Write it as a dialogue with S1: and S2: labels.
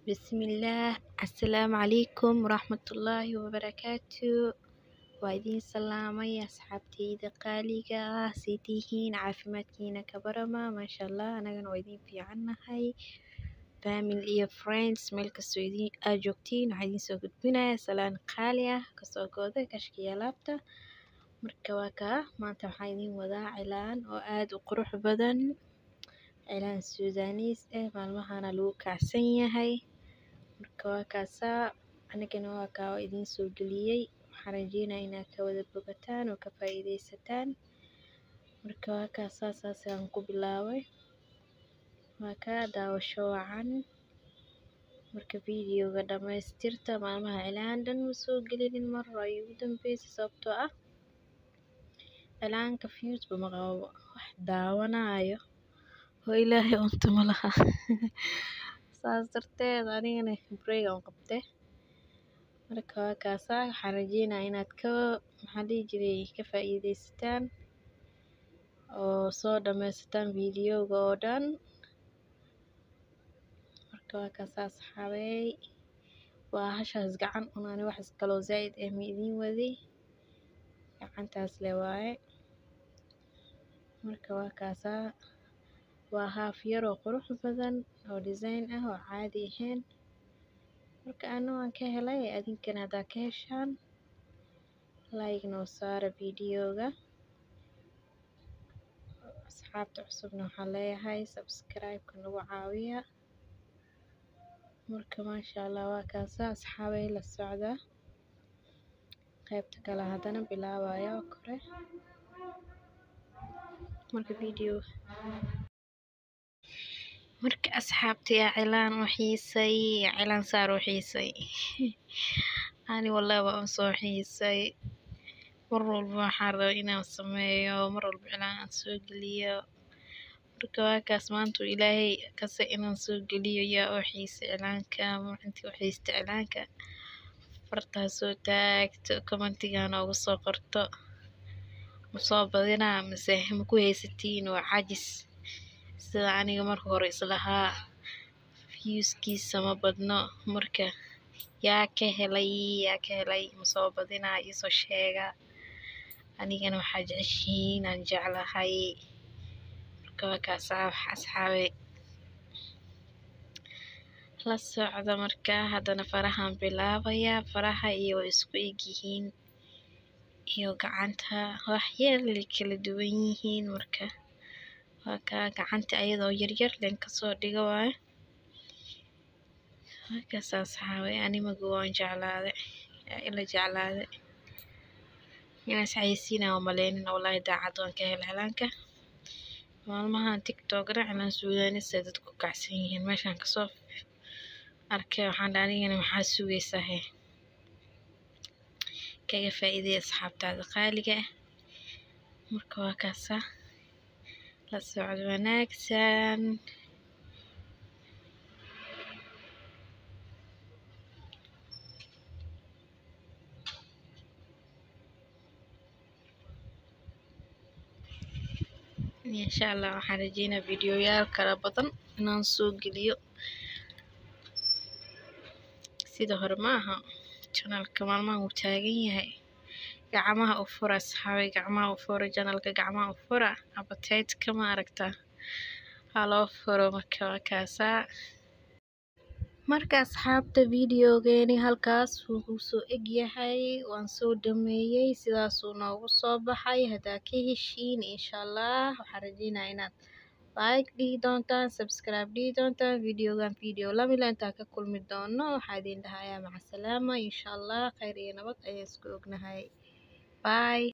S1: Bismillaah Assalaamu calaykum waraxmatullaahi wabarakaatu waa idin salaamay asxaabteyda qaaliga ah sii tihiin caafimaadkiina ka barama maasha Allah anagana waa idin fiicannahay family iyo friends meel kastoo idin aad joogtiin waxaa idin soo gudbinayaa salaan qaali ah kasoo gooda kashka iyo alaabta marka waa kaa maanta waxaan idin wadaa cilaan oo aad u qurux badan cilaan suudaanis eh maalmahana lagu kacsan yahay marka waa kaasaa anigana waa kaa waa idin soo geliyey waxaan rajeynayaa inaad ka wada bogataan oo ka faa'iidaysataan marka waa kaasaa saas ayaan ku bilaabay waa kaa daawasho wacan marka videoga dhamaystirta maalmaha cilaan dhan ma soo gelinin mar hore ayuu ugu dambeysay sababtoo ah cilaanka views ba ma qabo wax daawanaayo oo ilaahay unta ma laha saas darteed anigana break aan qabte marka waa kaasaa waxaan rajeynayaa inaad ka maxaa dhihi jiray ka faa'iidaysataan oo soo dhamaysataan videoga oo dhan marka waa kaasaa asxaabey waa hashaas gacan un ani wax kaloo zaa'id eh ma idin wadi gacantaas le waaye marka waa kaasaa waa haaf yar oo qurux badan oo design ah oo caadi ahayn marka ana waan ka helay adinkana haddaa ka heshaan like noo saara videoga asxaabta cusubna waxaan leeyahay subscribe-ka nagu caawiya marka maasha Allah waa kaasaa asxaabey la socda qaybta kale haddana bilaabaya oo kore marka video marka asxaabta yaa cilaan u xiisay yaa cilaan saar u xiisay ani wallahi waa un soo xiisay mar walba waxaan rabaa inaan sameeyo mar walba cilaan aan soo geliyo marka waa kaas maanta uu ilaahay kase inaan soo geliyo yaa u xiisay cilaanka intii u xiistay cilaanka fartaa soo taagto commentiga noogu soo qorto ma soo badinaa mise ma ku haysatiin waa cajis sida aniga marka hore islahaa viewskiisa ma badno marka yaa ka helay yaa ka helay ma soo badinaa iisoo sheega anigana waxaa jeceshihiin aan jeclahay marka waa kaasaa asxaabey la socda marka haddana farahaan bilaabayaa faraha iyo way isku eg yihiin iyo gacanta wax yar lay kala duwan yihiin marka waa kaa gacanta ayadoo yaryar leen kasoo dhigo waaye waa kaas asxaabey animagu waan jeclaaday ila jeclaaday inaas xayeysiinaa umaleynin wallahi daacad waan ka helay cilaanka maalmahan tiktokna cilaan suudaanis ay dadku kacsan yihiin meeshaan kasoo arkay waxaan dhahay anigana maxaa sugaysaa he kaga faa'iiday asxaabtaada qaaliga ah marka waa kaasaa la socod wanaagsan insha allah waxaan rajeynaa videoyaal kala badan inaan soo geliyo sida hore ma aha janalka maalmahan wuu taagan yahay gacmaha u fura asxaabey gacmaha u fura janalka gacmaha u fura appetite-ka ma aragtaa haloo furo marka waa kaasaa marka asxaabta videogeeni halkaas wuxuu soo eg yahay waan soo dhameeyey sidaasuu noogu soo baxay haddaa ka heshiin insha allah waxaan rajeynayaa inaad like dhihi doontaan subscribe dhihi doontaan videogan video lamila intaan ka kulmi doono waxaa idin dhahayaa macasalaama insha allah khayr iyo nabad ayaan isku ognahay bye